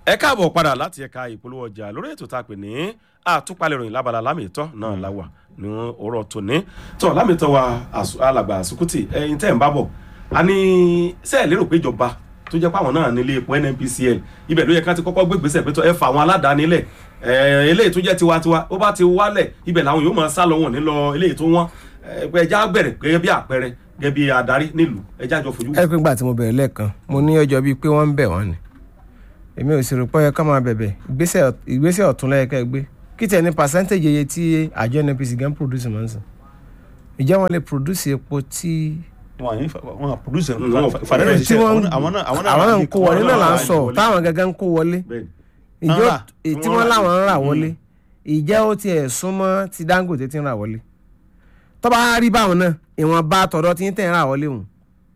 ẹ káàbọ̀ padà láti ẹ̀ka ìpolówó ọjà lórí ètò tá a pè ní àtúpalẹ̀ ìròyìn lábala lámìtọ́ náà la wà ní òrọ̀ tòní tó lámìtọ́ wa àsù- alàgbà àsùkùtì ẹ̀yin tẹ́ ń bá bọ̀ a ní sẹ́ẹ̀ lérò pé ìjọba tó jẹ́ pàwọn náà nílé epo nnpcl ibẹ̀ ló yẹ ká ti kọ́kọ́ gbé ìgbésẹ̀ pé tó ẹ fa àwọn aládàáni lẹ̀ ẹ̀ eléyìí tó jẹ́ tiwantiwa ó bá ti wálẹ̀ ibẹ̀ làwọn yóò máa sá lọ wọn nílọ eléyìí tó wọ́n ẹ̀ ẹja bẹ̀rẹ̀ gẹ́gẹ́ bí àpẹẹrẹ gẹ́gẹ́ bí adarí nílùú ẹja jọ fojú ẹ pé gbà tí mo bẹ̀rẹ̀ lẹ́ẹ̀kan mo ní ọjọ́ bíi pé wọ́n ń bẹ̀ wọ́n ni èmi ò sì rò pé ó yẹ ká máa bẹ̀bẹ̀ ìgbésẹ̀ ìgbésẹ̀ ọ̀tún lẹ́yẹ ká ẹ gbé kí tẹ̀ ní percentage iye tí àjọ nnpc gan produce mọ̀ ń sìn ìjẹ́ wọn lè produce epo tí wọn àyìn wọn produce Mm, wọn- fàdánù tí ṣiṣẹ́ wọ́n àwọn náà àwọn náà àwọn náà ń ní kó wọlé àwọn náà là ń náà sọ wọlé. táwọn gangan ń kó wọlé bẹ́ẹ̀ ìjọ Rárá, tí tí wọ́n wọ́n láwọn ń rà rà. wọlé ìjẹ́ ó tiẹ̀ súnmọ́ ti dangote ti ń rà wọlé tó bá rí báwọn náà ìwọ̀n bá tọ̀dọ̀ tí ń tẹ̀ ń rà wọlé wọn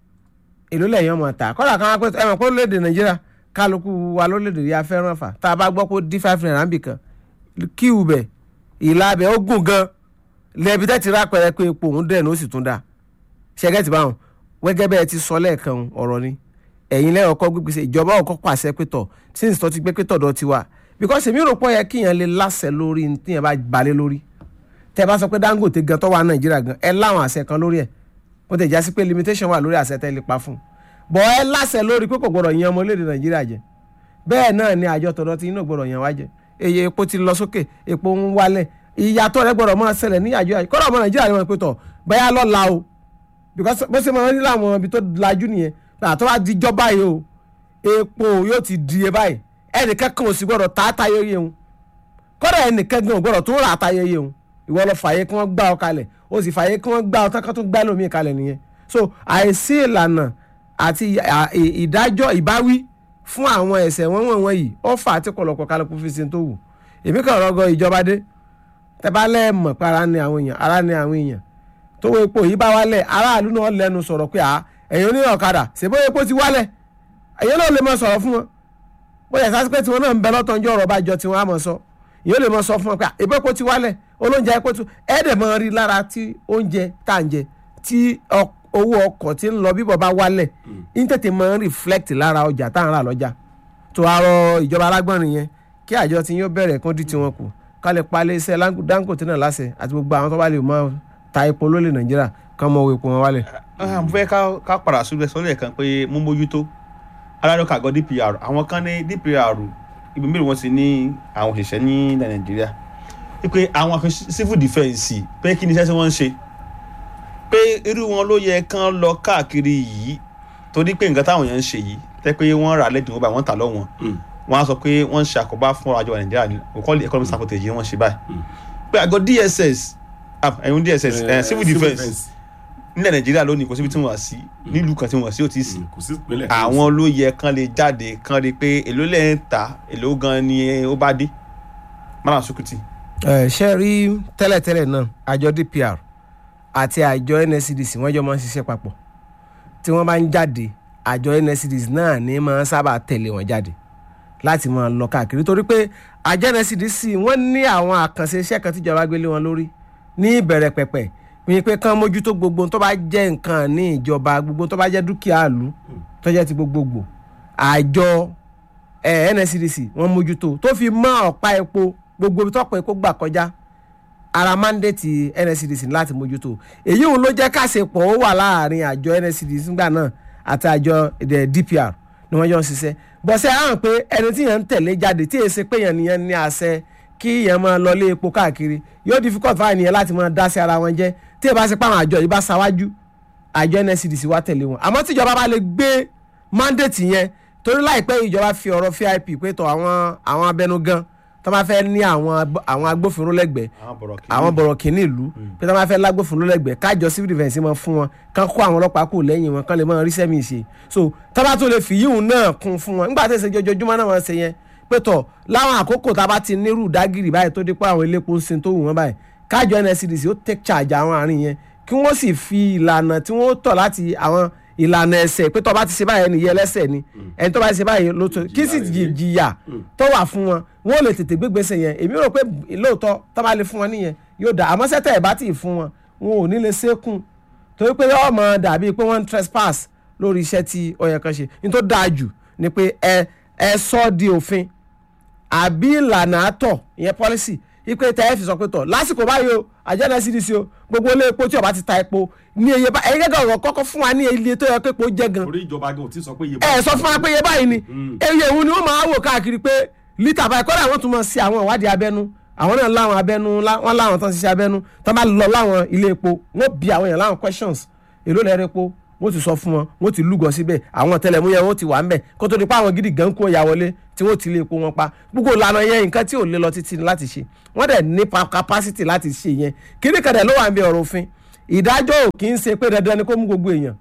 èló lẹ́yìn ọmọ ta kọ́dà kan wá pé ẹ mọ̀ pé orílẹ̀-èdè nàìjíríà kálukú wa lórílẹ̀-èdè yà fẹ́ràn fà tá a bá gbọ́ pé d five naira níbì kan kíù bẹ̀ ìlà bẹ̀ ó gùn gan lẹ́bi tẹ́ ti rà pẹ̀rẹ́ pé epo òun dẹ̀ ní ó sì tún dà ṣẹ́gẹ́tì báwọn wẹ́gẹ́ bẹ́ẹ̀ ti sọ lẹ́ẹ̀kan ọ̀rọ̀ ni ẹ̀yin lẹ́yìn ọkọ̀ gbígbèsè ìjọba ọkọ̀ pàṣẹ pétọ̀ since tó ti gbé pétọ̀ dọ̀ ti wà because èmi rò pọ̀ yẹ kíyàn lè láṣẹ lórí ní tíyẹn bá balẹ̀ lórí tẹ́ bá sọ pé dangote gan tó wà nàìjíríà gan ẹ láwọn àṣẹ kan lórí ẹ̀ ó tẹ̀ já sí pé limitation wà lórí àṣẹ tẹ́ lè pa fún un bọ̀ ẹ láṣẹ lórí pé kò gbọdọ̀ yan ọmọ orílẹ̀-èdè nàìjíríà jẹ bẹ́ẹ̀ náà ni àjọ tọ̀dọ̀ tí iná gbọdọ̀ yan wá jẹ eye epo ti lọ sókè epo ń wálẹ̀ ìyàtọ̀ rẹ gbọdọ̀ máa ṣẹlẹ̀ ní àjọ àjọ kọ́dọ̀ ọmọ nàìjíríà ni wọ́n pe tọ̀ bẹ́ẹ̀ lọ́la o because bó ṣe máa ń rí láwọn ibi tó lajú nìyẹn àtọ́ wá di jọba yìí o epo yóò ti di e báyìí ẹnìkan kan ò sì gbọdọ̀ tá a ta yeye o kọ́dọ̀ ẹnìkan gan ò gbọdọ̀ tó rà á ta yeye o ìwọ lọ fàyè kí wọ́n gbá ọ kalẹ̀ o sì fàyè kí wọ́n gbá ọ tán kán tó gbá lómi kalẹ̀ nìyẹn so àìsí ìlànà àti à- ì- ìdájọ́ ìbáwí fún àwọn ẹ̀ṣẹ̀ wọ́n wọ̀n wọ̀nyí ó fà á tí kọ̀lọ̀kọ̀ kálukú fi sin tó wù èmi kàn rọgọ ìjọba dé tẹ bá lẹ́ẹ̀mọ̀ pé ara ni àwọn èèyàn ara ni àwọn èèyàn tó wo epo yìí bá wálẹ̀ aráàlú náà lẹ́nu sọ̀rọ̀ pé à ẹ̀yin oní ọ̀kadà ṣèbó epo ti wálẹ̀ ẹ̀yin náà lè mọ sọ̀rọ̀ fún wọn bóyá ìsásí pé tiwọn náà ń bẹ lọ́tọ̀ ọjọ́ ọ̀rọ̀ bá jọ tiwọn á mọ̀ sọ ìyóò lè mọ sọ fún wọn pé à, epo epo ti wálẹ̀ olóúnjẹ epo ti ẹ̀ẹ́dẹ̀ mọ rí lára tí oúnjẹ tá à ń jẹ tí ọ- owó ọkọ̀ tí ń lọ bíbọ̀ bá wálẹ̀ ń tètè mọ reflect lára ọjà tá à ń rà lọ́jà tó arọ ìjọba alágbọ̀nrin yẹn kí àjọ tí yóò bẹ̀rẹ̀ kán dí tiwọn kù ká lè palẹ̀ iṣẹ́ Lang- Dangote náà láṣẹ àti gbogbo àwọn tó bá lè mọ ta epo lólè Nàìjíríà kán mọ owó epo wọn wálẹ̀. mo fẹ́ ká ká padà sórí ẹ̀sọ́ lẹ́ẹ̀kan pé mú mójútó aláròkà àgọ́ DPR àwọn kan ní DPR ibi mélòó wọn ti ní àwọn òṣìṣẹ́ ní ilẹ̀ Nàìjíríà wípé àwọn kan civil defence pé kí ni iṣẹ́ tí wọ́n ń ṣe pé irú wọn ló yẹ kán lọ káàkiri yìí torí pé nǹkan táwọn èèyàn ń ṣe yìí tẹ́ pé wọ́n rà lẹ́dùn báyìí wọ́n tà lọ́wọ́n wọ́n á sọ pé wọ́n ń ṣe àkóbá fún ọrọ̀ ajé wa Nàìjíríà ní òkọ́lé economic sabotage yìí wọ́n ṣe báyìí pé àgọ́ DSS ah, ẹ̀yìn DSS eh, civil defence nílẹ̀ nàìjíríà lónìí kò síbi tí wọ́n sí nílùú kan tí wọ́n sí ò tí ì sí kò sí ìpínlẹ̀ kan àwọn ló yẹ kán lè jáde kán rí i pé èló lẹ́ ń ta èló gan ni ó bá dé mara sukuti. ẹ ṣe rí tẹ́lẹ̀tẹ́lẹ̀ náà àjọ DPR àti àjọ NSCDC wọ́n jọ máa ń ṣiṣẹ́ papọ̀ tí wọ́n bá ń jáde àjọ NSCDC náà ní máa ń sábà tẹ̀lé wọn jáde láti máa lọ káàkiri torí pé àjọ NSCDC wọ́n ní àwọn àkànṣe iṣẹ́ kan tíjọba gbélé wọn lórí ní ìbẹ̀rẹ̀ pẹ̀pẹ̀ pín pé kán mójútó gbogbo tó bá jẹ́ nǹkan ní ìjọba gbogbo tó bá jẹ́ dúkìá ìlú tó jẹ́ ti gbogbogbò àjọ eh, NSCDC wọ́n mójútó tó fi mọ́ ọ̀pá epo gbogbo tọ́pọ̀ epo gbà kọjá ara mandate NSCDC ní láti mójútó èyí òun ló jẹ́ káṣepọ̀ ó wà láàrin àjọ NSCDC nígbà náà àti àjọ eh, DPR ni wọ́n jọ ń ṣiṣẹ́ bọ́sẹ̀ hàn pé ẹni tí yẹn ń tẹ̀lé jáde tí èsì pé yẹn nìyẹn ní àṣẹ kí yẹn máa lọlé epo káàkiri yóò difficult fáwọn ènìyàn láti máa dá sí ara wọn jẹ́ tí ì bá ṣe pé àwọn àjọ yìí bá ṣáwájú àjọ NSCDC wá tẹ̀lé wọn àmọ́ tíjọba bá lè gbé mandate yẹn torí láìpẹ́ ìjọba fi ọ̀rọ̀ VIP pé tọ̀ àwọn àwọn abẹnugan tó máa fẹ́ ní àwọn agbó- àwọn agbófinró lẹ́gbẹ̀ẹ́ àwọn bọ̀rọ̀ kì í àwọn bọ̀rọ̀ kìíní ìlú pé tó máa fẹ́ lágbófinró lẹ́gbẹ̀ẹ́ kájọ civil defence máa fún wọn kán kó àwọn ọlọ́pàá kù lẹ́yìn wọn kán lè máa rí sẹ́mi ṣe so tó bá tó lè fi yíhun náà kún fún wọn nígbà tó ṣe jọjọjúmọ́ náà wọ́n ṣe yẹn pé tọ̀ láwọn àkókò tá a bá ti nírú dágìrì báyìí tó dé pé àwọn elépo ń sin tó wù wọ́n báyìí kájọ NSCDC ó take charge àwọn àárín yẹn kí wọ́n sì fi ìlànà tí wọ́n tọ̀ láti àwọn ìlànà ẹsẹ̀ pé tó bá ti ṣe báyìí ẹni yẹ ẹlẹ́sẹ̀ ni ẹni tó bá ti ṣe báyìí ló tó kí sì jì- jìyà tó wà fún wọn wọn ò lè tètè gbégbèsè yẹn èmi rò pé lóòótọ́ tó bá lè fún wọn nìyẹn yóò dà àmọ́ sẹ́tẹ̀ ẹ̀ bá tì í fún wọn wọn ò ní lè ṣẹ́kùn torí pé yóò mọ dàbí pé wọ́n ń trespass lórí iṣẹ́ tí ó yẹ kán ṣe ní tó dáa jù ni pé ẹ ẹ sọ ọ́ di òfin àbí ìlànà àtọ̀ ìyẹn policy ipe tẹ́ ẹ fi sọ pé tọ̀ lásìkò báyìí o àjẹ́nà cdc o gbogbo ilé epo tí ó bá ti ta epo ní iye bá ẹ̀yin gẹ́gẹ́ ọ̀rọ̀ kọ́kọ́ fún wa ní iye tó yẹ pé epo jẹ́ gan orí ìjọba gan ò tí ì sọ pé iye ẹ sọ fún wa pé iye báyìí ni iye òun ni wọ́n máa wò káàkiri pé lítà báyìí kọ́dà wọ́n tún mọ̀ sí àwọn ìwádìí abẹ́nú àwọn náà láwọn abẹ́nú wọ́n láwọn tán ṣiṣẹ́ abẹ́nú tán bá lọ láwọn ilé epo wọ́n bi àwọn èèyàn láwọn questions èló lẹ́rẹ́ epo wọ́n ti sọ fún wọn wọ́n ti lúgọ síbẹ̀ àwọn tẹlẹmúyẹ wọ́n ti wà ń bẹ̀ kó tó di pa àwọn gidi gan kó ya wọlé tí wọ́n ti lé epo wọn pa gbogbo ìlànà yẹn nǹkan tí ò lè lọ títí láti ṣe wọ́n dẹ̀ ní capacity láti ṣe yẹn kíní kan dẹ̀ ló wà ń bẹ ọ̀rọ̀ òfin ìdájọ́ ò kì í ṣe pé dandan ni kó mú gbogbo èèyàn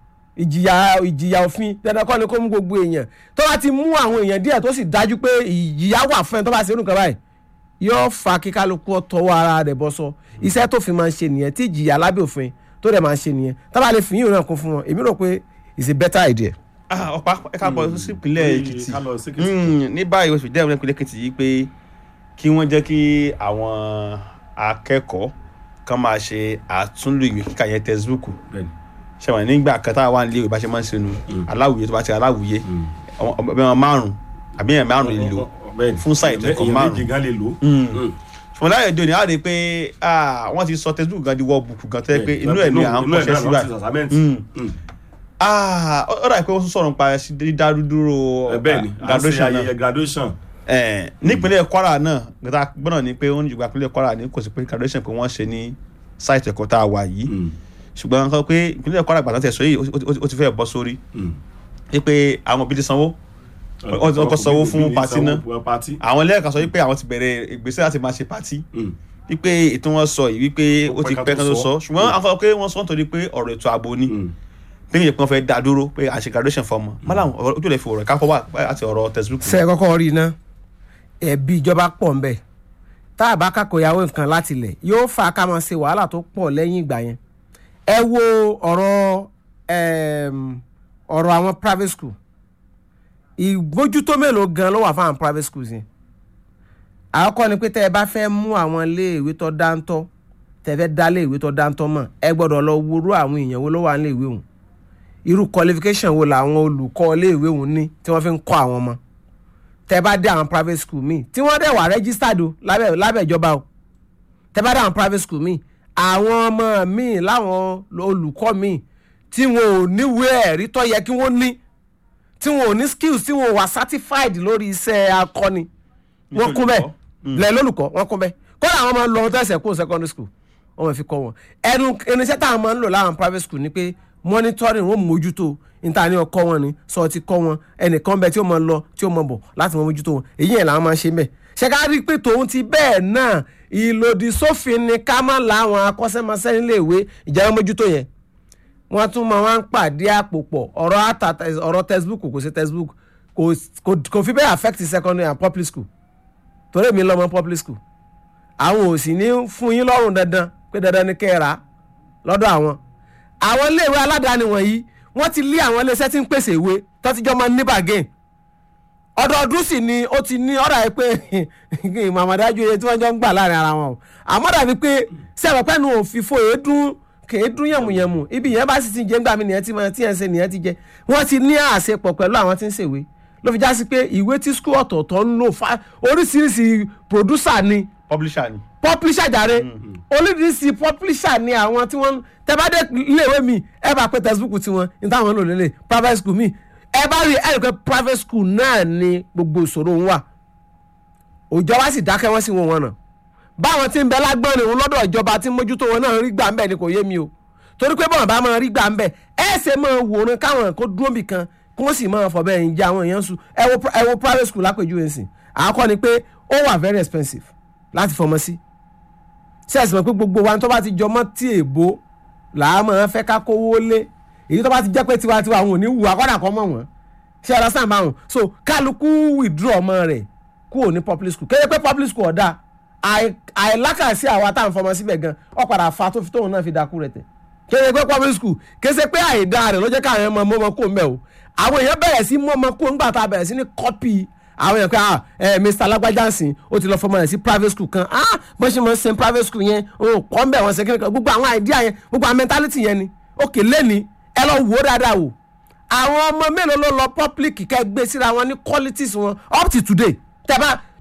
ìjìyà ìjìyà òfin dandan kọ́ ni kó mú gbogbo èèyàn tó bá ti mú àwọn èèyàn díẹ̀ tó sì dájú pé ìjìyà wà fún ẹ tó bá ṣe irú kan báyìí yóò fa kíkálukú ọtọwọ́ ara rẹ̀ bọ́ sọ iṣẹ́ tó fi máa ń ṣe nìyẹn tí ìjìyà lábẹ́ òfin tó dẹ̀ máa ń ṣe nìyẹn tó bá lè fi yín náà kún fún wọn èmi rò pé it's a better idea. Ah, ọ̀pá ẹ̀ka bọ̀ sí ìpínlẹ̀ èkìtì ká lọ sí Èkìtì. Mm, ní báyìí oṣù dẹ́rùn ìpínlẹ̀ èkìtì yìí pé kí wọ́n jẹ́ kí àwọn akẹ́kọ̀ọ́ kan máa ṣe àtúnlò ìwé kíkà yẹn textbook bẹ́ẹ̀ni ṣẹ̀wọ̀n nígbà kan táwa wà nílé ìwé bá ṣe máa ń ṣe nu aláwùyé tó bá ti aláwùyé ọbẹ̀ wọn márùn àbí ẹ̀ márùn lè lò bẹ́ẹ̀ni fún sáà ètò ẹ̀kọ́ èèyàn márùn. méjì gan lè lò. ṣùgbọ́n láyé òde òní á rí i pé ah, wọ́n ti sọ textbook gan di workbook gan tó yẹ pé inú ẹ̀ ní à ń kọ́ṣẹ́ sí báyìí Mm. Ah, ó ó dà pé wọ́n tún sọ̀rọ̀ nípa dídárúdúró bẹ́ẹ̀ni ah, graduation náà ayẹyẹ graduation. Eh, nípínlẹ̀ kwara náà gbọ́dọ̀ gbọ́dọ̀ ni pé ó ń jùgbà ìpínlẹ̀ kwara ní kò sí pé graduation pé wọ́n ṣe ní sáìtì ẹ̀kọ́ tá a wà yìí Mm, ṣùgbọ́n nǹkan pé ìpínlẹ̀ kwara gbàtà tẹ̀ sọ yìí ó- ó- ó ti fẹ́ bọ́ sórí mm. pé àwọn òbí ti sanwó Wọ́n ti kọ́kọ́ sanwó fún Òbí- pati sanwó náà. fún pati. àwọn lẹ́ẹ̀kan sọ wípé àwọn ti bẹ̀rẹ̀ ìgbésẹ̀ láti máa ṣe pati Mm. wípé ètò wọn sọ yìí wípé ó ti pẹ́ kan tó sọ ṣùgbọ́n àwọn sọ pé wọ́n sọ nítorí pé ọ̀rọ̀ ètò ààbò ni Mm. pé ìyẹn pé wọ́n fẹ́ dá dúró pé à ń ṣe graduation fọ́ọ̀mù mọ́lá ojú rẹ̀ fi ọ̀rọ̀ káfọ́ wà láti ọ̀rọ̀ textbook ṣe é kọ́kọ́ rí iná ẹ̀bí ìjọba pọ̀ ń bẹ̀ tá a bá kákò ìyàwó nǹkan láti lẹ̀ yóò fà á ká máa ṣe wàhálà tó pọ̀ lẹ́yìn ìgbà yẹn ẹ wo ọ̀rọ̀ ẹm, ọ̀rọ̀ àwọn private school ìgbójútó mélòó gan ló wà fún àwọn private schools yẹn àkọ́kọ́ ni pé tẹ́ ẹ bá fẹ́ mú àwọn iléèwé tó dáńtọ́ tẹ́ ẹ fẹ́ dá iléèwé tó dáńtọ́ mọ̀ ẹ gbọ́dọ̀ lọ worú àwọn èèyàn wo ló wà níléèwé òun irú qualification wo làwọn olùkọ́ iléèwé òun ní tí wọ́n fi ń kọ́ àwọn ọmọ tẹ́ bá dé àwọn private school míì tí wọ́n dẹ̀ wà registered o lábẹ́ lábẹ́ ìjọba o tẹ́ bá dé àwọn private school míì àwọn ọmọ míì láwọn olùkọ́ míì tí wọn ò níwèé ẹ̀rí tó yẹ kí wọ́n ní tí wọn ò ní skills tí wọn ò wà certified lórí iṣẹ́ akọni wọ́n kún bẹ́ẹ̀ lẹ́ lólùkọ́ wọ́n kún bẹ́ẹ̀ kọ́lá àwọn máa ń lọ ọmọ tẹ̀sẹ̀ kó secondary school wọ́n máa fi kọ́ wọn ẹnu irinṣẹ́ táwọn máa ń lò láwọn private school ni pé monitoring wọ́n mójútó níta ní ọkọ wọn ni sọ ti kọ́ wọn ẹnìkan bẹ tí ó máa lọ tí ó máa bọ̀ láti máa mójútó wọn èyí yẹn làwọn máa ń ṣe bẹ́ẹ̀ ṣe ká rí i pé tòun ti bẹ́ẹ̀ náà ìlòdì sófin ni ká má láwọn akọ́ṣẹ́mọṣẹ́ nílé ìwé ìjọba mójútó yẹn wọ́n tún máa wá ń pàdé àpò pọ̀ ọ̀rọ̀ àtà ọ̀rọ̀ textbook kò sí textbook kò kò- kò fi bẹ́ẹ̀ affect secondary and public school torí èmi lọ́mọ public school àwọn ò sì ní fún yín lọ́rùn dandan pé dandan ni kẹ́ ẹ rà á lọ́dọ̀ àwọn àwọn iléèwé aládàáni wọ̀nyí wọ́n ti lé àwọn iléeṣẹ́ tí ń pèsè ìwé tọ́tíjọ́ máa ń ní bàgẹ́n ọdọọdún sì ni ó ti ní ọ̀rọ̀ ẹ pé màmàdájú iye tí wọ́n jọ ń gbà láàrin ara wọn o àmọ́ dàbí pé sẹ́wọ̀n pẹ́ẹ́nu òfìfo èédún kèédún yẹ̀mùyẹ̀mù ibi yẹn bá sì ti jẹ́ ńgbà mí nìyẹn tí mo ti ẹ̀ ń ṣe nìyẹn ti jẹ́ wọ́n ti ní àṣepọ̀ pẹ̀lú àwọn tí ń ṣèwé ló fi já sí pé ìwé tí skul ọ̀tọ̀ọ̀tọ̀ ń lò fa oríṣiríṣi producer ni publisher ni publisher jàre oríṣiríṣi publisher ni àwọn tí wọ́n tẹ́bádé iléèwé mi ẹ bá pé textbook tiwọn ní táwọn ń lò lélẹ̀ private school mi ẹ bá rí ẹ rí pé private school náà ni gbogbo ìṣòro ń wà òjò wa sì dákẹ́ wọ́n sì wọ́n wọn náà báwọn tí ń bẹ lágbọ́n òun lọ́dọ̀ ìjọba tí ń mójútó wọn náà rí gbà ń bẹ̀ ni kò yé mi o torí pé bọ́n bá máa rí gbà ń bẹ̀ ẹ ṣe máa wòran káwọn kó dúró bì kan kí wọ́n sì máa fọ̀bẹ́ ẹ̀yìn jẹ àwọn èèyàn sùn ẹ wo ẹ wo private school lápèjúwe nsìn àkọ́kọ́ ni pé ó wà very expensive láti fọmọ sí ṣé ẹ̀sìn mọ̀ pé gbogbo wa tó bá ti jọmọ́ tí èèbó làá máa fẹ́ ká kówó lé èyí tó bá ti jẹ́ pé tiwantiwa àwọn ò ní wù akọ́dà kọ́ mọ̀ wọ́n ṣé ẹ lọ́sàn báwọn so kálukú withdraw ọmọ rẹ̀ kúrò ní public school kéde pé public school ọ̀dà àì- àìlákàsí àwa tá à ń fọmọ síbẹ̀ gan ọ padà fa tó fi tóun náà fi dákú rẹ̀ tẹ̀ kéde pé public school kéde pé àìdá rẹ̀ ló jẹ́ káwọn ọmọ mọ́mọ́ kó mbẹ́ o àwọn èèyàn bẹ̀rẹ̀ sí mọ́mọ́ kó ńgbà tá a bẹ̀rẹ̀ sí ní kọ́pì àwọn èèyàn pé ah ẹ Mr. Lágbájá ó ti lọ fọmọ rẹ̀ sí private school kan ah bó ṣe máa ń ṣe private school yẹn òun kọ́ ń bẹ̀ wọ́n ṣe kékeré kan gbogbo àwọn idea yẹn gbogbo àwọn mentality yẹn ni òkè lẹ́ni ẹ lọ wò ó dáadáa wò àwọn ọmọ mélòó ló lọ public kẹ́ gbé síra wọn ní qualities wọn up to today tẹ́bá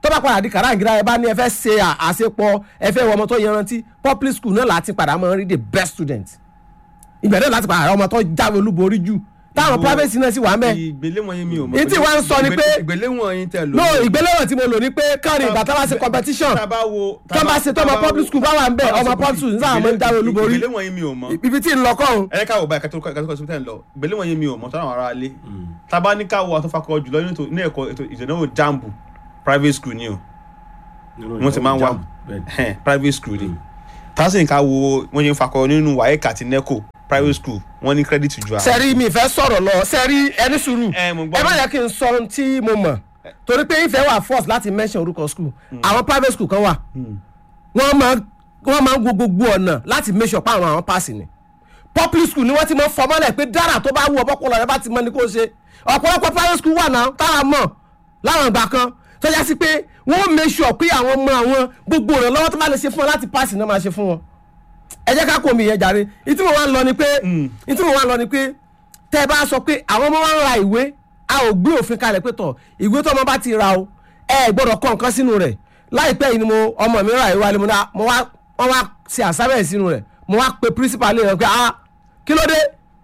tó bá padà di kàràǹgíra ẹ bá ní ẹ fẹ́ ṣe à- àṣepọ̀ ẹ fẹ́ wọ ọmọ tó yanrantí public school náà láti padà máa rí the best student ibẹ̀ náà láti padà rí ọmọ tó jáwé olúborí jù táwọn Ìgbò- private náà sì wà ń bẹ̀ ìgbéléwọ̀n yín mi ò mọ̀. Èyí tí wọ́n ń sọ ni pé- ìgbéléwọ̀n yín tẹ̀ lò. no ìgbéléwọ̀n tí mo lò ní pé káàrin ìgbà tá bá ṣe competition tá a bá wo tó bá ṣe tó ọmọ public school bá wà ń bẹ̀ ọmọ public school nígbà máa ń jáwé olúborí ìgbéléwọ̀n yín mi ò mọ̀. ibi tí ń lọ kọ́hún ẹ ká wò báyìí kátó kátó kátó tẹ̀ ń lọ ìgbéléwọ̀n yín mi ò mọ̀ tọ́lá àwọn ará ilé. tá a bá ní ká wo àtúnfàkọ jùlọ nínú ètò- ní ẹ̀kọ́ ètò ìdánwò jambu private school ni o wọ́n ti máa ń wá Ẹhẹ́n, private school ni tásìn ká wo wọ́n yẹn fakọ nínú waec àti neco private school wọ́n ní credit ju àwọn. sẹ́rí mi fẹ́ sọ̀rọ̀ lọ sẹ́rí ẹni sùúrù Ẹ, mo gbọ́. ẹ má yẹ kí n sọ ohun tí mo mọ̀ torí pé ìfẹ́ wà force láti mention orúkọ school àwọn private school kan wà wọ́n máa wọ́n máa ń wo gbogbo ọ̀nà láti make sure pé àwọn àwọn pass ni public school ni wọ́n ti mọ fọmọ́lẹ̀ pé dára tó bá wù ọ́ bọ́kùnrin rẹ bá ti mọ ní kó ṣe ọ̀pọ̀lọpọ̀ private school wà náà táwa mọ̀ láwọn ìgbà kan tó yá sí pé wọ́n make sure pé àwọn ọmọ àwọn gbogbo ìrànlọ́wọ́ tó bá lè ṣe fún wọn láti pass náà máa ṣe fún wọn ẹ jẹ́ ká kó mi yẹn jàre ìtí mo wá ń lọ ni pé ìtí mo wá ń lọ ni pé tẹ́ ẹ bá sọ pé àwọn ọmọ wa ń ra ìwé a ò gbé òfin kalẹ̀ pé tọ̀ ìwé tó ọmọ bá ti ra o ẹ gbọ́dọ̀ kọ́ nǹkan sínú rẹ̀ láìpẹ́ yìí ni mo ọmọ mi ra ìwé alẹ́ mo dá mo wá wọ́n wá ṣe àsábẹ̀ sínú rẹ̀ mo wá pe principal rẹ̀ pé ah kí ló dé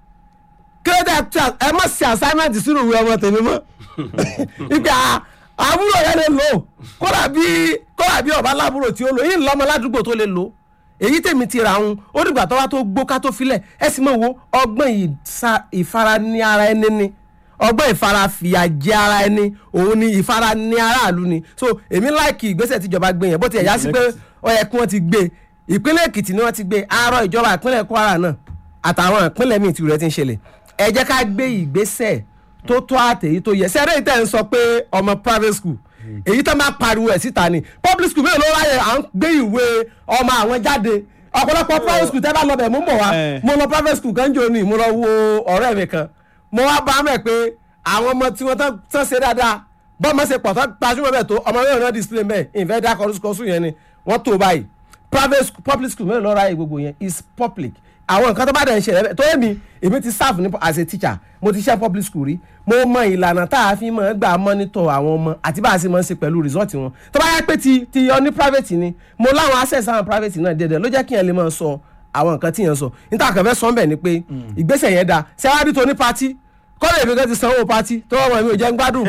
kí ló dé ẹ- ẹ má ṣe assignment sínú ìwé ọmọ tèmi mọ́ ìgbà àbúrò yẹn lè lò kódà bí kódà bí ọba lábúrò tí ó lò yìí lọ́mọ ládùúgbò tó lè lò èyí tèmi ti ra òun ó dìgbà tó wá tó gbó ká tó filẹ̀ ẹ sì mọ̀ wo ọgbọ́n ìsa- ìfarani ara ẹni ni ọgbọ́n ìfarafìyàjẹ ara ẹni òun ni ìfarani aráàlú ni so èmi láìkì ìgbésẹ̀ tíjọba gbé yẹn bó ti ẹ̀yà sí pé ó yẹ kí wọ́n ti gbé ìpínlẹ̀ èkìtì ni wọ́n ti gbé àárọ̀ ìjọba ìpínlẹ̀ kwara náà àtàwọn ìpínlẹ̀ míì tí rẹ̀ ti ń ṣẹlẹ̀ ẹ jẹ́ ká gbé ìgbésẹ̀ tó tó àtẹ̀yí tó yẹ sẹ́rẹ́ ìtẹ̀ ń sọ pé ọmọ private school èyí tó máa pariwo ẹ̀ síta ni public school mélòó ló ráyè à ń gbé ìwé ọmọ àwọn jáde ọ̀pọ̀lọpọ̀ private school tẹ́ bá lọ bẹ̀ mú bọ̀ wá Eh. mo lọ private school kan jò ní mo lọ wo ọ̀rẹ́ mi kan mo wá bá mẹ́ pé àwọn ọmọ tí wọ́n tán tán ṣe dáadáa bọ́ọ̀mọ́ ṣe pọ̀ tán gbajúmọ̀ bẹ́ẹ̀ tó ọmọ mẹ́rin náà display mẹ́ẹ̀ ìfẹ́ dákọ̀ orúkọ sùn yẹn ni wọ́n tó báyìí private school public school mẹ́rin lọ́ra gbogbo yẹn is public àwọn nǹkan tó bá dẹ̀ ń ṣẹlẹ̀ bẹ́ẹ̀ tó yẹ mi èmi ti serve ní as a teacher mo ti ṣe public school rí mo mọ ìlànà tá a fi máa gbà monitor àwọn ọmọ àti bá a ṣe máa ń ṣe pẹ̀lú result wọn tó bá yẹ pé ti ti yọ ní private ni mo láwọn access àwọn private náà dédé ló jẹ́ kí yẹn lè máa sọ àwọn nǹkan tí yẹn sọ níta kàn fẹ́ sọ ń bẹ̀ ni pé ìgbésẹ̀ yẹn dáa ṣé wàá rí tó ní party kọ́lé èmi kan ti sanwó pati tó ọmọ mi ò jẹ́ ń gbádùn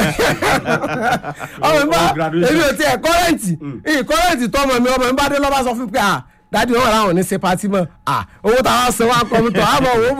ọmọ mi bá Graduation. èmi ò tiẹ̀ kọ́rẹ́ǹtì ìyí kọ́rẹ́ǹtì tó ọmọ mi ọmọ mi bá dé lọ́ba sọ fún mi pé à dádì wọn làwọn ò ní ṣe pati mọ́ à owó táwọn san wá kọ́ mi tọ̀ àmọ́ owó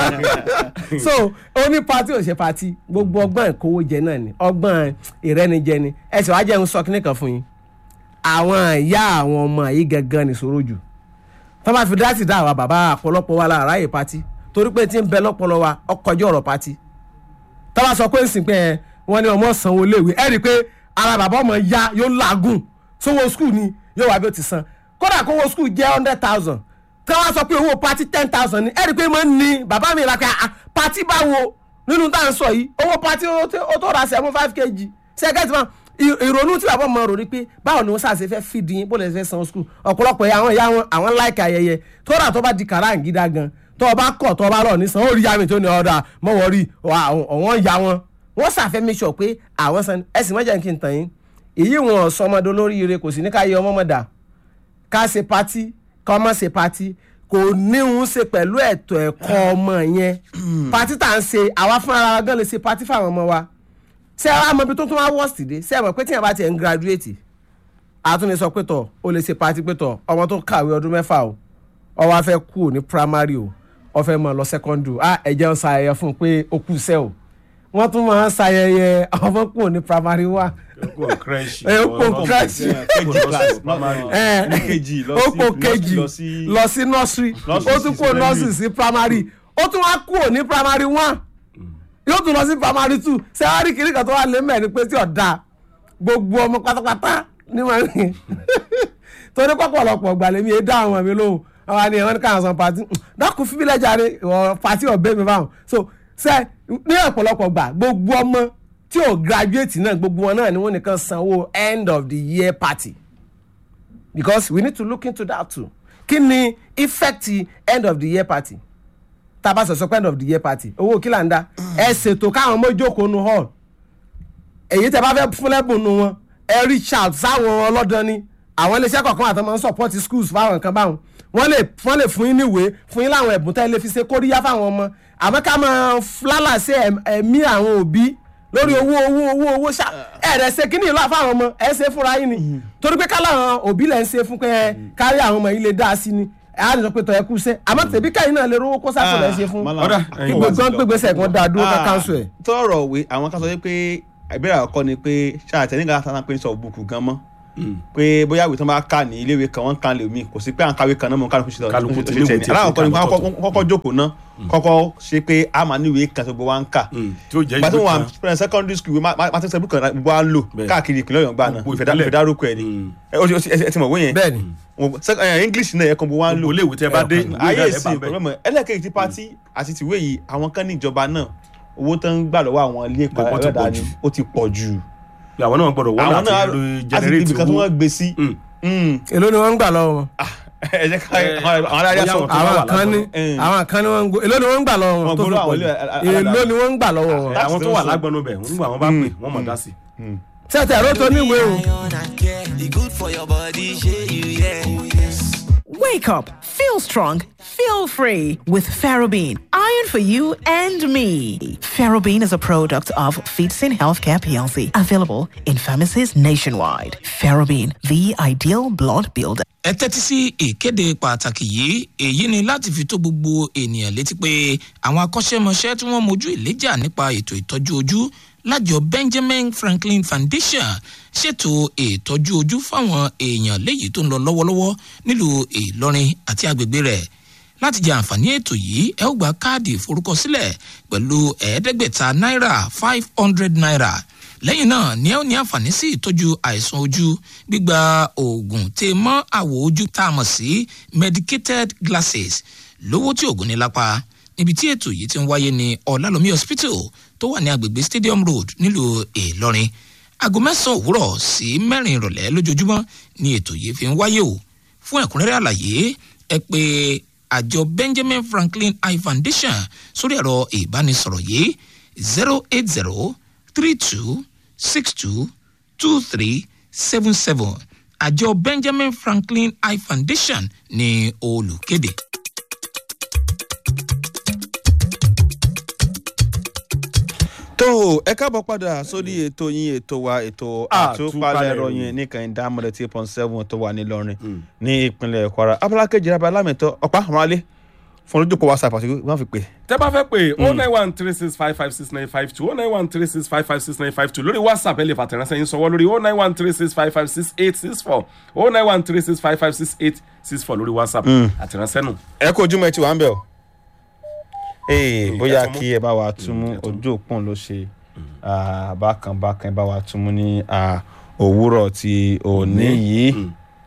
bọ̀ so ó ní pati ò ṣe pati gbogbo ọgbọ́n ìkówó jẹ náà ni ọgbọ́n ìrẹ́nijẹ ni ẹ sì wá jẹ́ ń sọ kíní kan fún yín àwọn ìyá àwọn ọmọ yìí gangan nìṣòro jù tó bá fi dásì dá àwa bàbá àpọ̀lọpọ̀ wa lára ráàyè pati torí pé tí ń bẹ lọ́pọ̀lọ́ wa ọkọjọ́ ọ̀rọ̀ pati tó bá sọ pé ń sìn pé ẹ wọ́n ní ọmọ sanwó léèwé ẹ rí i pé ara bàbá ọmọ ya yóò làágùn sówó skul ni yóò wá bí ó ti san kódà kówó skul jẹ́ hundred thousand tí wọ́n sọ pé owó pati ten thousand ni ẹ rí i pé máa ń ní bàbá mi ra pé ah, pati báwo nínú tá à ń sọ yìí owó pati ó tó- ó tó ra seven five kg ṣẹ́gẹ́tì máa ì- ìrònú tí bàbá ọmọ rò rí pé báwo ni wọ́n ṣàṣe fẹ́ fìdí yín bó lè fẹ́ san skul ọ̀pọ̀lọpọ̀ àwọn ìyá wọn àwọn láìka ayẹyẹ tó rà tó bá di kàráǹgídá gan tó o bá kọ̀ tó o bá lọ ní san ó rí yàmi tó ní ọ̀dà mọ́wọ́ rí ọ̀wọ́n ya wọn wọ́n ṣàfẹ́ make sure pé àwọn san ẹ̀sìn mọ́jà kí n tàn yín èyí wọn sọmọdé olóríire kò sí ní ká yẹ ọmọ mọ̀dà ká ṣe pati ká ọmọ ṣe pati kò ní ń ṣe pẹ̀lú ẹ̀tọ́ ẹ̀kọ́ ọmọ yẹn pati tá à ń ṣe àwa fúnra wa gan lè ṣe pati fáwọn ọmọ wa ṣé ẹ wá mọ ibi tó tún wá worst dé ṣé ẹ mọ̀ pé tíyẹn bá tiẹ̀ ń graduate àtúnni sọ pé tọ̀ ó lè ṣe pati pé tọ̀ ọmọ tó kàwé ọdún mẹ́fà o ó wá fẹ́ kú ní primary o ó fẹ́ mọ̀ lọ secondary ah ẹ̀jẹ̀ ń ṣayẹyẹ fún un pé ó kù sẹ́ o wọ́n tún máa ń ṣayẹyẹ ọmọ kù ní primary wa kò kírẹ́ṣì ẹ ó kó kírẹ́ṣì kejì class ẹ ní kejì lọ ó sí kó kejì lọ sí lọ sí nursery Nursery ó tún sí kó secondary. nursery sí primary ó tún wá kúrò ní primary one yóò tún lọ sí primary two ṣé wàá rí kiri kan tó wà lé mẹ́rin pé tí ọ̀dà gbogbo ọmọ pátápátá ní wọn rìn torí pọ̀pọ̀lọpọ̀ gbàlẹ́ mi èé dá àwọn mi lóhùn àwọn àni ẹ̀wọ̀n ní káwọn san pati dákun fífi lẹ́jà rẹ ìwọ pati ọ̀bẹ mi báwọn so ṣe ní ọ̀pọ̀lọpọ̀ gbà gbogbo ọmọ tí ò graduate náà gbogbo wọn náà ni wọ́n nìkan sanwó end of the year party because we need to look into that too kí ni effect end of the year party tá a bá sọ sọ pé end of the year party owó kí là ń dá ẹ ṣètò káwọn ọmọ jókòó nu hall èyí tẹ bá fẹ́ fún lẹ́bùn nu wọn ẹ reach out sáwọn ọlọ́dàn ni àwọn iléeṣẹ́ kọ̀ọ̀kan àti máa ń support schools fáwọn nǹkan báwọn wọ́n lè wọ́n lè fún yín níwèé fún yín láwọn ẹ̀bùn tẹ́ lè fi ṣe kóríyá fáwọn ọmọ àmọ́ ká máa flálà sí ẹ̀m- ẹ̀mí àwọn òbí lórí owó owó owó owó ṣá ẹ̀rẹ̀ ṣe kíní ìlú àfáwọn ọmọ ẹ̀ ṣe fúnra yín ni torí pé káláwọn òbí lẹ̀ ń ṣe fún pé ẹ kárí àwọn ọmọ yìí lè dá sí ni ẹ̀ á lè sọ pé tọ́ ẹ kú sẹ́ àmọ́ tẹ̀bí káyìn náà lè rówó kó sáfù lẹ̀ ṣe fún Malam. ọ̀dà kí gbogbo gbégbèsè kan dáa dúró ká káńsù ẹ̀. tọrọ òwe àwọn kan sọ pé ìbéèrè àkọ́kọ́ ni pé ṣáàtẹ̀ nígbà tá a pè ní sọ bùkù gan mọ́ pé bóyá ìwé tó bá kà ní iléèwé kan wọ́n kàn lè mí kò sí pé à ń kàwé kan náà mọ̀ kálukú ṣe Kálukú ti ṣe léwu tẹ̀ ní tí ẹ fi aláwọ̀ kọ́ ni kà kọ́kọ́ lọ́tọ̀ọ̀tọ̀. kọ́kọ́ jókòó ná kọ́kọ́ ṣe pé a máa ní ìwé kan tó gbogbo wa ń kà tí ó jẹ́ gbàtí ìwé wọn kan wà secondary school martin sẹ́bù kan gbogbo wa ń lò Bẹ́ẹ̀. káàkiri ìpínlẹ̀ ọ̀yọ́ gbà náà Gbogbo ìfẹ́ ìpínlẹ̀. dárúkọ ẹ̀ ni Mm. ẹ o ti- o ti- ẹ ti mọ̀ wọ́n yẹn bẹ́ẹ̀ ni Wọ́n- sec- eh, english náà yẹ kan gbogbo wa ń lò Gbogbo iléèwé tẹ́ bá dé, Eh, ìwé ayé náà lẹ́ bá ìsìn bẹ́ẹ̀. pẹ̀lú ẹlẹ́kẹ̀ẹ́ ti pati àti tìwé yìí àwọn kan ní ìjọba náà owó tó ń gbà lọ́wọ́ àwọn ilé ẹ̀kọ́ Gbogbo ti pọ̀ ẹ̀rọ̀dà ni jù. ó ti pọ̀ jù pé àwọn náà gbọ́dọ̀ wọ́n àwọn láti náà lo àti ibi generate kan tí owó wọ́n gbé sí Mm. Mm. èló ni wọ́n ń gbà lọ́wọ́ wọn. ẹ jẹ́ ká Eh, àwọn àwọn aráyá bóyá sọ àwọn kan wà àwọn kan ní Eh. àwọn kan ní wọ́n ń gbó èló ni wọ́n ń gbà lọ́wọ́ wọn Wọ́n tó fi gbọ́dọ̀ pọ̀ àwọn jù ilé aládàáni. èló ni wọ́n ń gbà lọ́wọ́ wọn. àwọn tó wà That's lágbọnú bẹ̀ nígbà wọn bá pè wọ́n mọ̀ dá sí. sẹ́tẹ̀ ẹ̀rọ tó níwèé o. Iron and care. It good for your body, shey you yeah. Oh, yes. Wake up, feel strong, feel free with Ferrobene. Iron for you and me. Ferrobene is a product of Feedsin Healthcare PLC, available in pharmacies nationwide. Ferrobene, the ideal blood builder. ẹ tẹ́tí sí ìkéde pàtàkì yìí èyí ni láti fi tó gbogbo ènìyàn létí pé àwọn akọ́ṣẹ́mọṣẹ́ tí wọ́n mojú ìléjà nípa ètò ìtọ́jú ojú lájọ benjamin franklin foundation ṣètò ìtọ́jú ojú fáwọn èèyàn léyìí tó ń lọ lọ́wọ́lọ́wọ́ nílùú ìlọrin àti agbègbè rẹ̀ láti jẹ àǹfààní ètò yìí ẹ ó gba káàdì ìforúkọsílẹ̀ pẹ̀lú ẹ̀ẹ́dẹ́gbẹ̀ta náírà five hundred naira lẹ́yìn náà ni ẹ ó ní àǹfààní sí ìtọ́jú àìsàn ojú gbígba oògùn tè mọ́ àwọ̀ ojú tá a mọ̀ sí medicated glasses lówó tí oògùn ní lápá níbi tí ètò yìí ti ń wáyé ní ọ̀làlómi hospital tó wà ní agbègbè stadium road nílùú ìlọrin aago mẹ́sàn-án òwúrọ̀ sí mẹ́rin ìrọ̀lẹ́ lójoojúmọ́ ni ètò yìí fi ń wáyé o fún ẹ̀kúnrẹ́rẹ́ àlàyé ẹ pé àjọ benjamin franklin eye foundation sórí ẹ̀rọ ìbánisọ̀rọ̀ yìí zero eight zero three two six two two three seven seven àjọ benjamin franklin eye foundation ní olùkéde. tó o ẹ káàbọ̀ padà sórí ètò yín ètò wa ètò àtúpalẹ̀ ìròyìn nìkan ìdámọ̀lẹ̀ tí pọ́n seven tó wà nílọrin ní ìpínlẹ̀ kwara abala kejì abala lámẹ̀tọ́ ọ̀pá àmọ́lé fún olójúkọ whatsapp àti wọ́n fi pè. tẹ́ bá fẹ́ pé o nine one three six five five six nine five two o nine one three six five five six nine five two lórí whatsapp ẹ lè fàtẹ̀ránṣẹ́ yín sọ̀wọ́ lórí o nine one three six five five six eight six four o nine one three six five five six eight six four lórí whatsapp àtẹ̀ránṣẹ́ nù. ẹ kó ojúmọ́ ẹ ti wà ń bẹ̀ o. ee Mm, bóyá ẹ tún mú. kí ẹ bá wa tún mú Mm, ẹ tún mú. ojú òpó ló ṣe ah, bákan bákan ẹ bá wa tún mú ní ah, òwúrọ̀ ti òní yìí. Mm.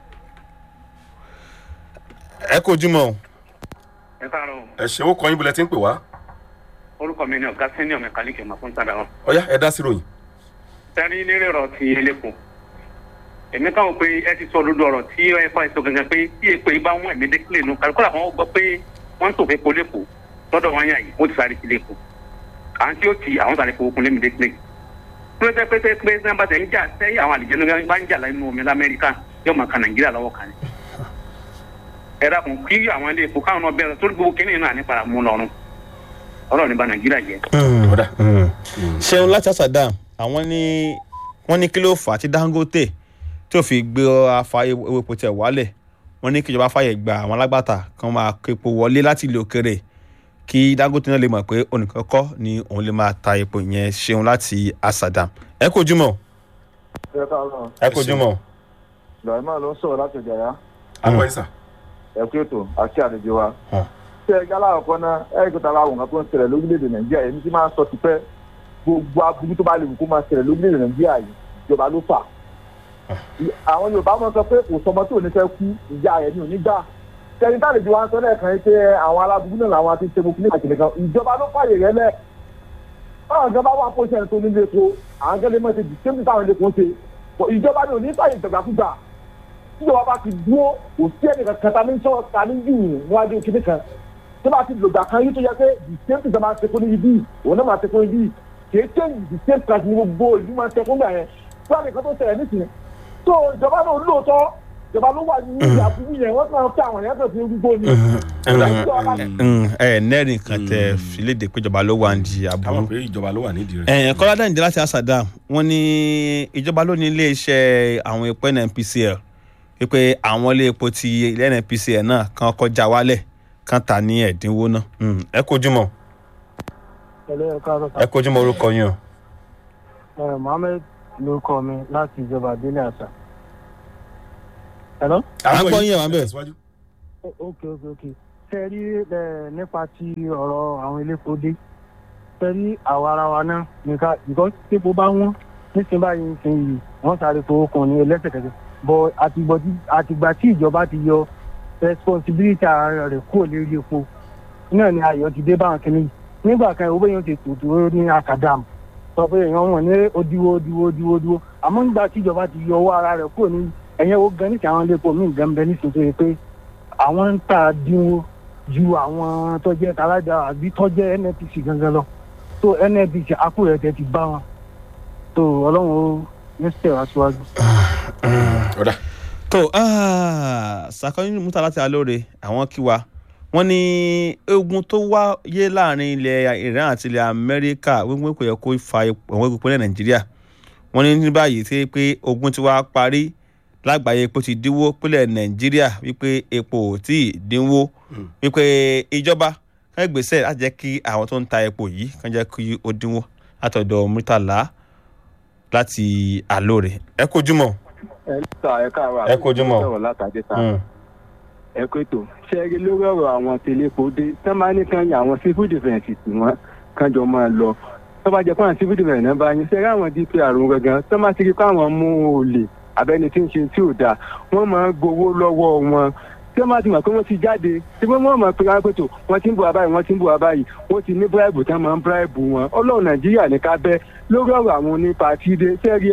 ẹ kó ojúmọ́ o. ẹ káàárọ̀ ẹ ṣe ó kọ́ yín bulẹ̀ tí ń pè wá orúkọ mi ni ọ̀gá senior mẹkáníkì máa fún tàdá wọn. ọ̀yá ẹ dá sí ròyìn. sẹ́rí lérè ọ̀rọ̀ ti elépo èmi káwọn pé ẹ ti sọ lójú ọ̀rọ̀ tí ẹ fà sọ gangan pé tí èpè bá wọn ẹ̀mí dékìlẹ̀ nù kàlùkọ́lá kan gbọ́ pé wọ́n ń tò fẹ́ polépo lọ́dọ̀ wọn yàn yìí wọ́n ti sáré sí lépo à ń tí ó ti àwọn sáré fowó kun lémi dékìlẹ̀ pé pé pé pé pé bá tẹ̀ ń jà sẹ́yìn àwọn àlìjẹ́nu bá ń jà nínú omi lamẹ́ríkà yóò máa ka nàìjíríà lọ́wọ́ kan ni ẹ dákun kí àwọn ilé epo káwọn náà bẹ̀rẹ̀ torí gbogbo kínní náà nípa mú lọ́rùn ọlọ́run ní ba nàìjíríà jẹ́. ọ̀dà ṣeun láti àṣàdá àwọn ní wọ́n ní kí ló fà á tí dangote tó fi gbé afa ewu epo tẹ̀ wálẹ̀ wọ́n ní kíjọba fàyè gba àwọn alágbàtà kan máa kó epo wọlé láti ilé òkèrè kí dangote náà lè mọ̀ pé onìkan kọ́ ni òun lè máa ta epo yẹn ṣeun láti àṣàdá ẹ kó ojúmọ́ ẹ káàárọ̀ ẹ kó ojúmọ́ ibrahima ló ń sọ̀rọ̀ láti ìjàyà àwọn ìsà ẹ kú ètò àti àlejò wa. Hàn. ṣé ẹ gálà ọ̀kan náà ẹ kò tara àwọn nǹkan tó ń ṣẹlẹ̀ lórílẹ̀‐èdè nàìjíríà èmi ti máa ń sọ tipẹ́ gbogbo aburú tó bá lè wù kó máa ṣẹlẹ̀ lórílẹ̀‐èdè nàìjíríà yìí ìjọba ló fà. àwọn yorùbá máa ń sọ pé kò sọmọ tí ò ní fẹ́ kú ìyá rẹ̀ ni ò ní gbà. kẹrin tá àlejò wa ń sọ lẹ́ẹ̀kan yìí pé àwọn aláburú náà làwọn ti ṣe mo kílé àkìlẹ̀ kan ìjọba ló fàyè rẹ lẹ̀. báwọn kan bá wà pọ́ṣẹ́ tó nílé epo àwọn kan lè mọ̀ ṣe dìsẹ́mì táwọn ilé epo ń ṣe ìjọba ni ò ní fàyè ìjọba tíjọba bá ti dúró kò sí ẹnì kankan ta ní sọ ta ní jù níwájú kíní kan tó bá ti lògbà kan yìí tó yẹ pé the same thing máa ṣe fún níbi bíi òun náà máa ṣe fún níbi kì í change the same price ní gbogbo ìlú máa ṣe fún gbà yẹn fún àlè kan tó ṣẹlẹ̀ nísìnyí tó ìjọba náà lóòótọ́ ìjọba ló wà ní àbúrú yẹn wọ́n kàn fẹ́ àwọn èèyàn kan fi gbogbo ni. ẹ nẹ́rìn kan tẹ filédè péjọba ló wà ní káwọn aburú. pé ìjọba ló wà nídìí rẹ̀. ẹ kọ́lá dẹ́nìdé láti asadam wọ́n ní ìjọba ló ní iléeṣẹ́ àwọn epo nnpcl wípé àwọn ilé epo ti ilé nnpcl náà kan kọjá wálẹ̀ kan tà ní ẹ̀dínwó náà. Mm, ẹ kojú mọ́ ẹ kojú mọ́ orúkọ yín o. mohammed lórúkọ mi láti ìjọba délé àṣà. hello. à ń gbọ́ yín ẹ̀ wá bẹ̀. Tẹ̀síwájú. ok ok ok ṣe rí ẹ nípa ti ọ̀rọ̀ àwọn elépo dé ṣe rí àwa ara wa náà nìkan because típo bá wọ́n nísìnyí báyìí nísìnyí yìí wọ́n sáré fowó kan ní ẹlẹ́sẹ̀kẹsẹ̀ bọ̀ àtìgbọ̀ tí- àtìgbà tí ìjọba ti yọ responsibility ara rẹ̀ kúrò lérí epo náà ni ayọ̀ ti dé báwọn kìíní yìí nígbà kan owó yẹn ti tò dúró ní akadam sọ pé èèyàn wọn ní odiwo odiwo odiwo odiwo àmọ́ nígbà tí ìjọba ti yọ owó ara rẹ̀ kúrò ní ẹ̀yẹ́ wo gan nísìnyí àwọn iléepo míì gan bẹ nísìnyí tó yẹ pé àwọn ń tà dínwó ju àwọn tó jẹ́ talájà àbí tó jẹ́ nnpc gangan lọ tó nnpc akúrẹ́ tẹ ti bá wọn tó ọlọ́run ó ní sẹ̀ wá síwájú. ọ̀dà tó sàkọ́yìn múta láti alóore àwọn kí wa wọ́n ní ogun tó wáyé láàrin ilẹ̀ iran àti ilẹ̀ amẹ́ríkà wípé kò yẹ kó fa àwọn epo ilẹ̀ nàìjíríà wọ́n ní ní báyìí tí pé ogun ti wá parí lágbàáyé epo ti dínwó pínlẹ̀ nàìjíríà wípé epo ò tí ì dínwó wípé ìjọba kan gbèsè láti jẹ́ kí àwọn tó ń ta epo yìí kan jẹ́ kí ó dínwó látọ̀dọ̀ murtala láti alóore ẹ kojú mọ́. ẹ sà ẹ káàárọ̀ Ẹ kojú mọ́. sọ̀rọ̀ látàdé sà Mm. ẹ kó ètò ṣẹ́ẹ́rì lórí ọ̀rọ̀ àwọn tẹlẹ́pọ̀ dé tán máa ní kan yàn àwọn civil defence tí wọ́n kán jọ máa lọ tó bá jẹ́ pé àwọn civil defence náà bá yín ṣẹ́ẹ́rì àwọn dpr gangan tó máa ti rí pé àwọn mú olè abẹ́ni tí ń ṣe tí ò dáa wọ́n máa ń gbowó lọ́wọ́ wọn tí wọ́n bá ti mọ̀ pé wọ́n ti jáde tí wọ́n mọ̀ pé wọ́n pètò wọ́n ti ń bu abáyé wọ́n ti ń bu abáyé wọ́n ti ní bíráìbù tí wọ́n máa ń bíráìbù wọn ọlọ́run nàìjíríà ní ká bẹ́ lórí ọ̀rọ̀ àwọn onípàtídé sẹ́ẹ̀rì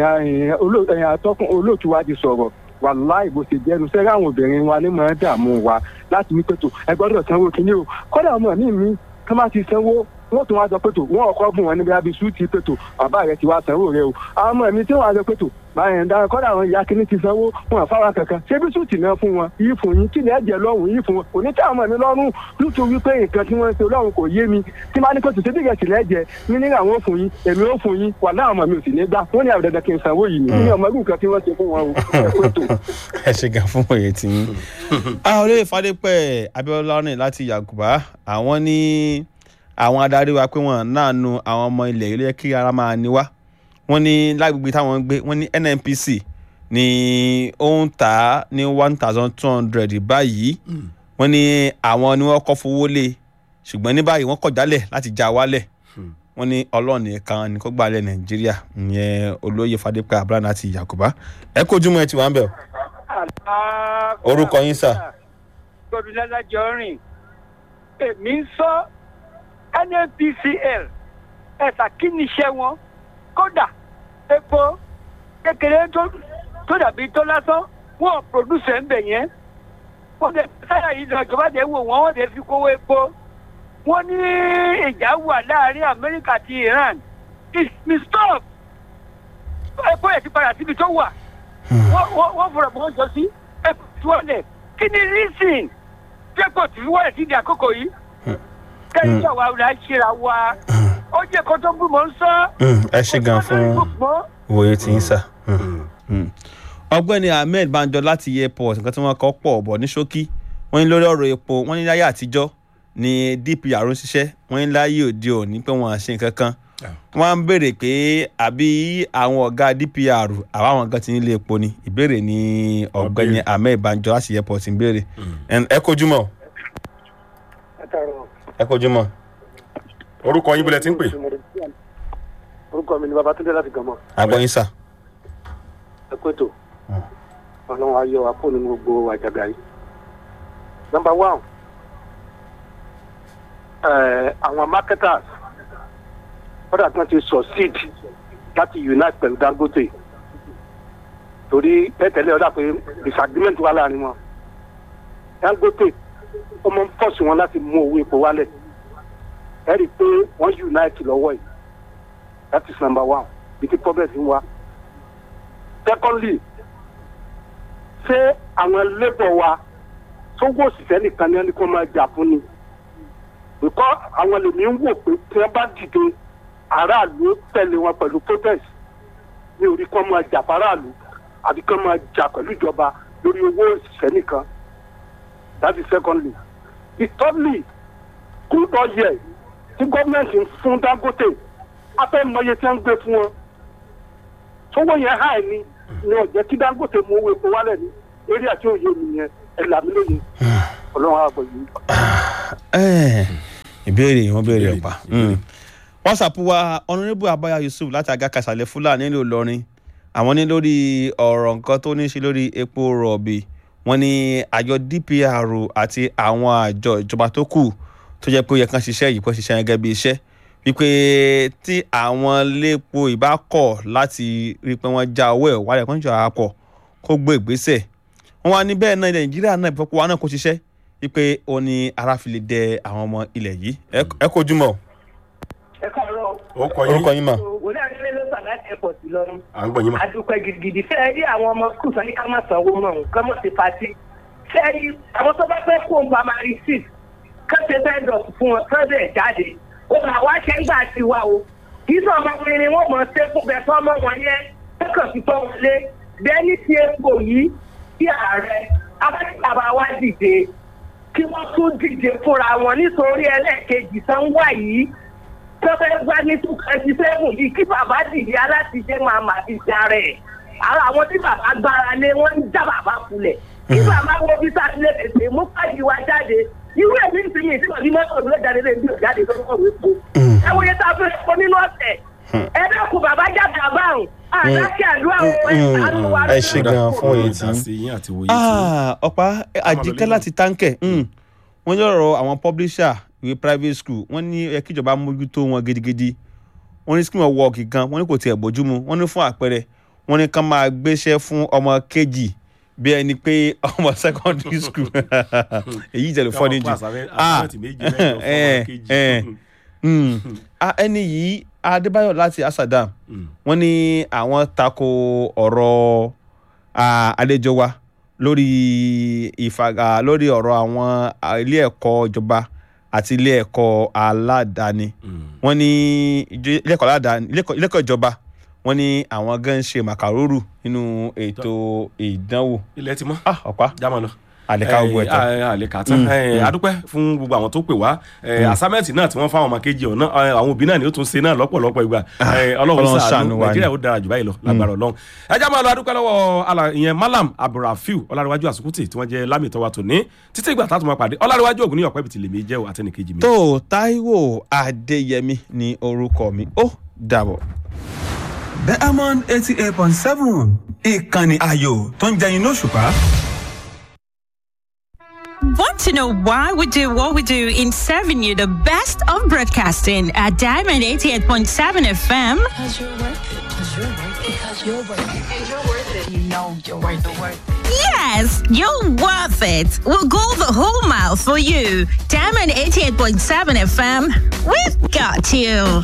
atọ́kùn olóòtú wa ti sọ̀rọ̀ wàláì bó ṣe jẹ́nu sẹ́ẹ̀rì àwọn obìnrin wa ní máa ń dààmú wa láti ní pètò ẹ gbọ́dọ̀ sanwó kínní o kọ́dà ọmọ mi mi ká má ti sanwó wọ́n tún wá sọ pètò wọ́n ọkọ̀ bùn wọn níbi abisu ti pètò bàbá rẹ ti wá sanwó rẹ o àwọn ọmọ mi tí wọ́n á sọ pètò báyẹn ń dára kọ́dà àwọn ìyá kínní ti sanwó wọn àfáwà kankan ṣé bí sùtì náà fún wọn yìí fún yín kí ni ẹ̀jẹ̀ lọ́rùn yìí fún wọn kò ní tí àwọn ọmọ mi lọ́rùn nítorí pé nǹkan tí wọ́n ń ṣe ọlọ́run kò yé mi tí máa ní pé tòṣe bíi ẹ̀sìn lẹ́jẹ̀ ní nígbà wọn fún yín èmi ó fún yín wà láwọn ọmọ mi ò sì ní gbà wọ́n ní àbẹ̀dẹ̀dẹ̀ kí n sanwó yìí ni ní ọmọ irú nǹkan tí wọ́n ṣe fún wọn o ẹ̀kọ́ ètò. ẹ ṣe gan fún òye tí yín. a olóyè fadépẹ abiola rìn láti yàgùbá àwọn ní àwọn adarí wa pé wọn náà nu àwọn ọmọ ilẹ̀ yìí ló yẹ kí ara máa ní wá wọn ní lágbègbè táwọn ń gbé wọn ní nnpc ní ó ń tà á ní one thousand two hundred báyìí wọn ní àwọn ni wọn kọ́ fowó lé ṣùgbọ́n ní báyìí wọ́n kọ̀ jálẹ̀ láti já wálẹ̀ wọ́n ní ọlọ́run nìkan ni kó gbàlẹ̀ nàìjíríà ìyẹn olóyè fadépẹ abiola láti yàgùbá ẹ kojú mọ́ ẹ ti wà ń bẹ̀ o orúkọ yín sà. gbọdúnlẹ́lá jọrìn èmi ń sọ nnpcl ẹ̀sà kí ni iṣẹ́ wọn kódà epo kékeré tó tó dàbí tó lásán wọn ò produce ẹ̀ ń bẹ̀ yẹn wọ́n lè sáyà yìí lọ ìjọba tẹ̀ wò wọ́n wọ́n lè fi kówó epo wọ́n ní ìjà wà láàrin amẹ́ríkà àti iran it me stop epo yẹn ti padà síbi tó wà wọ́n wọ́n wọ́n fọ̀rọ̀ mọ́ jọ sí epo tí wọ́n lẹ̀ kí ni reason pépò tí wọ́n lẹ̀ sí di àkókò yìí kẹ́yìn tí àwa ọ̀la ṣera wa ó jẹ́ kó tó bú mọ́ ń sọ. ẹ ṣe gan fún òye tí ń sà. ọgbẹ́ni ahmed banjo láti airport nǹkan tí wọ́n kọ́ pọ̀ bọ̀ ní ṣókí wọ́n ní lórí ọ̀rọ̀ epo wọ́n ní láyé àtijọ́ ni dpr ń ṣiṣẹ́ wọ́n ní láyé òde òní pé wọ́n á ṣe nǹkan kan wọ́n á ń béèrè pé àbí àwọn ọ̀gá dpr àbá àwọn kan ti nílé epo ni ìbéèrè ni ọ̀gbẹ́ni ahmed banjo láti airport ń béèrè ẹ kojú mọ́ ẹ kojú mọ́ orúkọ yín bílẹ̀ tí ń pè. orúkọ mi ni babatunde láti gànmọ. àgbọ̀yìn sà. ẹ kó ètò ọlọ́run ayọ̀ apò nínú gbogbo àjàgà yìí. nọmba one àwọn marketers kódà tí wọ́n ti succeed láti unite pẹ̀lú dangote torí tẹ́tẹ̀lẹ́ ọ̀dà pé disagreement wà láàrin wọn dangote ó máa ń pọ̀sì wọn láti mú owó epo wálẹ̀ ẹ rí i pé wọ́n unite lọ́wọ́ yìí that is number one bí tí problem ń wá secondly ṣé àwọn labour wa sówó òṣìṣẹ́ nìkan ni ẹni kó máa jà fún ni because àwọn lèmi ń wò pé tí wọ́n bá dìde aráàlú tẹ̀lé wọn pẹ̀lú protest ní orí kan máa jà faraàlú àbí kan máa jà pẹ̀lú ìjọba lórí owó òṣìṣẹ́ nìkan that is secondly the thirdly good oil tí gọ́ọ̀mẹ̀ntì ń fún dangote afẹ́ mọye tí wọ́n ń gbé fún wọn sówó yẹn háì ni ni ọ̀jẹ̀ kí dangote mú owó epo wálẹ̀ ní eré àti òye mi yẹn ẹ̀ làmí lóye ọlọ́run àgbọ̀ yìí. Eh, ìbéèrè wọn béèrè ọ̀pá whatsapp wa honourable abaya yusuf láti aga kàṣàlẹ̀ fúlàní nílùú ìlọrin àwọn ní lórí ọ̀rọ̀ nǹkan tó ní í ṣe lórí epo rọ̀bì wọn ní àjọ dpr àti àwọn àjọ ìjọba tó kù tó jẹ́ pé ó yẹ kán ṣiṣẹ́ yìí kó ṣiṣẹ́ gẹ́gẹ́ bí iṣẹ́ wípé tí àwọn lépo ìbá kọ̀ láti rí i pé wọ́n já owó ẹ̀ wálẹ̀ kán jọ àpọ̀ kó gbé ìgbésẹ̀ wọn wá ní bẹ́ẹ̀ náà nàìjíríà náà ìfọ̀pọ̀ wa náà kó ṣiṣẹ́ wípé ó ní ara fi lè dẹ àwọn ọmọ ilẹ̀ yìí Ẹ- ẹ kojú mọ́ ẹ káàárọ̀ ó kọ orúkọ yín mà. wòlé àdúgbò ló sàn láti airport lọrùn à ń gbọ́ yín mà. adúpẹ́ gidigidi fẹ́ ẹ rí àwọn ọmọ skul sọ ní ká má sanwó mọ́ òun ká mọ̀ sí pati fẹ́ ẹ rí àwọn tó bá fẹ́ kó primary six ká ṣe fẹ́ dọ̀tí fún wọn fẹ́ẹ́ jáde ó mà wá ṣe ń gbà sí wa o kì í sọ ọmọkùnrin ni wọ́n mọ̀ ṣe fún bẹ́ẹ̀ fọ́ ọmọ wọn yẹn kẹ́kọ̀ọ́ fi tọ́ wọn lé bẹ́ẹ̀ ní ti epo yìí kí ààrẹ afẹ́kàbà wa dìde kí wọ́n tún dìde fúnra wọn nítorí ẹlẹ́ẹ̀kejì tán wà yìí tó fẹ́ gbá ní two twenty seven yìí kí bàbá dìde aláṣiṣẹ́ máa mà fi járe ẹ̀ ara àwọn tí bàbá gbára lé wọ́n ń já bàbá kulẹ̀ kí bàbá wo bí sátidé tètè mú pàdé wa jáde irú èmi ń sinmi ìsìnkú bí mọ́tò ló jáde lé bí òjáde tó kọ̀ wé po ẹ wo iye tá a fẹ́ fọ́ nínú ọ̀sẹ̀ ẹ dákun bàbá jáde àbáhùn àdákẹ́ àdúrà wọn ẹ̀ sàánú wa ẹ ṣe gan fún èyí tí. ìdásí yín àti òye tí. Ah, ọ̀pá àjíkẹ́ láti táǹkẹ̀ wọ́n yọ̀rọ̀ àwọn publisher ìwé private school wọ́n ní ẹ kíjọba mójútó wọn gidigidi wọ́n ní scheme of work gan wọ́n ní kò tiẹ̀ bójúmu wọ́n ní fún àpẹẹrẹ wọ́n ní kán máa gbéṣẹ́ fún ọmọ kejì bí ẹni pé ọmọ secondary school èyí ìjẹ̀lú fọ́ni jù Káwọn kó àsàmẹ́- àsàmẹ́ǹtì méjì mẹ́jọ fún ọmọ eh, kejì. eh, mm. Ah, ẹni yìí adébáyọ̀ láti asadam wọ́n ní àwọn tako ọ̀rọ̀ ah, àlejò wa lórí ìfaga lórí ọ̀rọ̀ àwọn ah, ilé ẹ̀kọ́ ìjọba àti ilé ẹ̀kọ́ aládàáni wọ́n ní ìjọ- ilé ẹ̀kọ́ aládàáni ilé ẹ̀kọ́- ilé ẹ̀kọ́ ìjọba wọ́n ní àwọn gan ń ṣe màkàrúrù nínú ètò ìdánwò. ilẹ̀ ti mọ́. ọ̀pá jámọ́ lọ. àlèkà ogun ẹ̀tọ́. àlèkà tán Mm, Eh, mm. adúpẹ́ fún gbogbo àwọn tó pè wá Mm. àsámẹ́ǹtì náà tí wọ́n fáwọn ọmọ kejì ọ̀nà eh, àwọn òbí náà ni ó tún ṣe náà lọ́pọ̀lọpọ̀ ìgbà Eh, ọlọ́run Ọlọ́run ṣàánú ṣàánú wa ni. nàìjíríà ó dára jù báyìí lọ lágbára ọlọ́run ẹ já máa lọ adúpẹ́ lọ́wọ́ ala- ìyẹn malam abdulrafiu ọlárẹ̀wájú àsùkùtì tí wọ́n jẹ́ lámìtọ́ wa tòní títí ìgbà tá a tún máa pàdé ọlárẹ̀wájú ògùn ní ọ̀pẹ́ bìtì lèmi jẹ́ o àtẹnìkejì mi. tó taiwo adéyẹmí ni orúkọ mi ó dàbọ̀. diamond eighty eight point seven ìkànnì ayò tó ń jẹyin lóṣùpá. Want to know why we do what we do in serving you the best of broadcasting at Diamond 88.7 FM? Because you're worth it. Because you're worth it. Because you're worth it. And you're worth it. You know you're worth the worth. Yes, you're worth it. We'll go the whole mile for you. Diamond 88.7 FM, we've got you.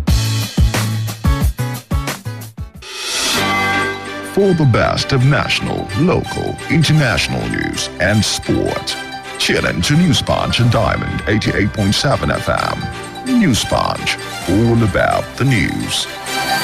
For the best of national, local, international news and sport. Tune in to News Punch and Diamond 88.7 FM. News Punch, all about the news.